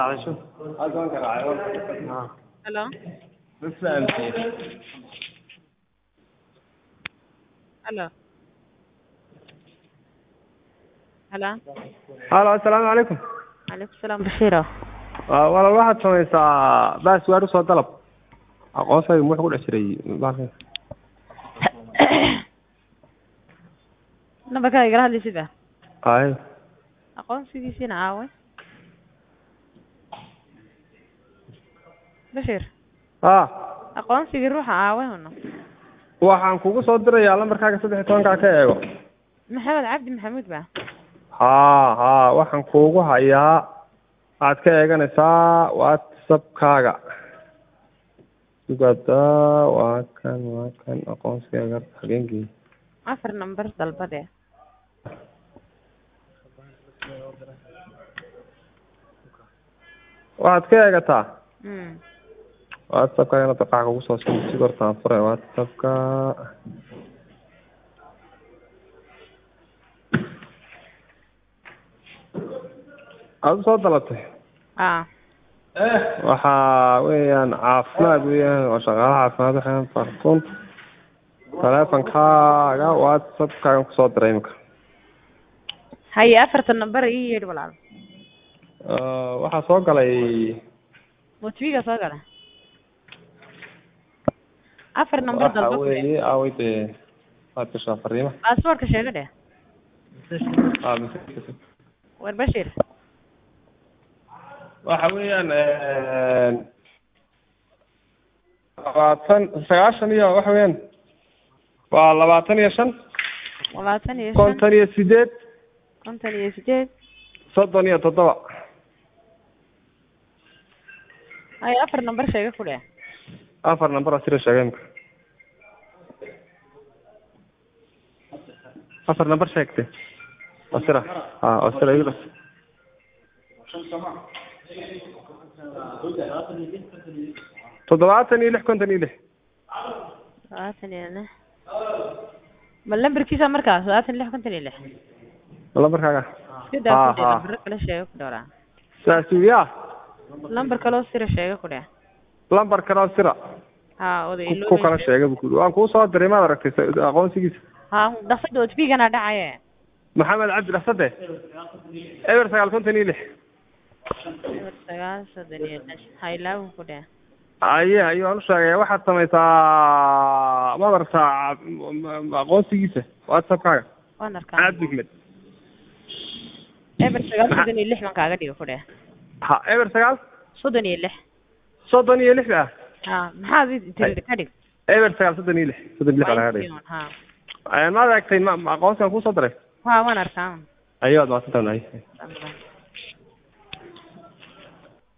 garaacday shu halkan garaacay ha Hello? ma fahamtay Hello? Hello? halo assalaamu calaykum Alaikum salaam Bashiiro. Waa- walaal waxaad samaysaa baaswaar usoo dalab aqoonsayga muxuu ku dhex jiray baalkan Nambarka igala hadlaysid ba? ay Aqoonsigiisina aaway. Bashir, ha aqoonsigii ruuxa aaway huna. waxaan kugu soo dirayaa lambarkaaga saddex iyo tobankaa ka eego Maxamed Cabdi Maxamuud ba? ha ha waxaan kuugu hayaa waxaad ka eeganaysaa whatsappkaaga sugada waa kan waa kan aqoonsigaaga habeenkii Afar nambar dalbade. waxaad ka eegataa Mm. whatsappkaaga inad qax kugu soo sin si hortaan fure whatsappka aada usoo dalatay Ah. waxa weeyaan caafimaad weeyaan waa shaqaalaha caafimaad waxaan fartun teleefonkaaga whatsappkaagan kusoo diray imika Haye afarta nambar ii yeedh walaal. waxaa soo galay Motiviga soo gala. Afar nambar waxa dalba. weeye aaway dee waad gashaa fariima Passwordka sheega dheh. Ah, message. War Bashir. waxa weeyaan labaatan sagaashan iyo waxa weeyaan waa labaatan iyo shan labaatan iyo shan konton iyo sideed konton iyo sideed soddon iyo toddoba haye afar nambar sheega ku dheh afar number oo sira sheegay imika afar number sheegtay oo sira ha oo sira igu dhas toddobaatan iyo lix konton iyo lix labaatan iyo lix ma lambarkiisa markaas labaatan iyo lix konton iyo lix lambarkaaga iska daa ku dheh Ha, ha. lambaro kale sheega ku dhowraa saas ya lambar kaloo sira sheega ku dheh lambar kale oo sira ha oda ku- ku kala sheegay buu ku yidhi waan kuu soo diray maad aragtay sa- aqoonsigiisa ha dhaqsada otbigana dhacaye maxamed cabdi dhasade eber sagaal konton iyo lix eber sagaal soddon iyo lix ha ilaawin ku dheh aye ayuu aan u sheegay waxaad samaysaa maad aragtaa m- m- aqoonsigiisa whatsappkaaga waan arkaa cabdi maxmed eber sagaal soddon iyo lix baan kaaga dhigo ku dheh ha eber sagaal soddon iyo lix soddon iyo lix ah ha maxaad i tiri ka dhig eber sagaal soddon iyo lix soddon iyo lix baa laga dhigay ha maad aragtay ma ma aqoonsigan kusoo diray ha waan arkaa ayo waad mahadsantahay Alhamdulillah.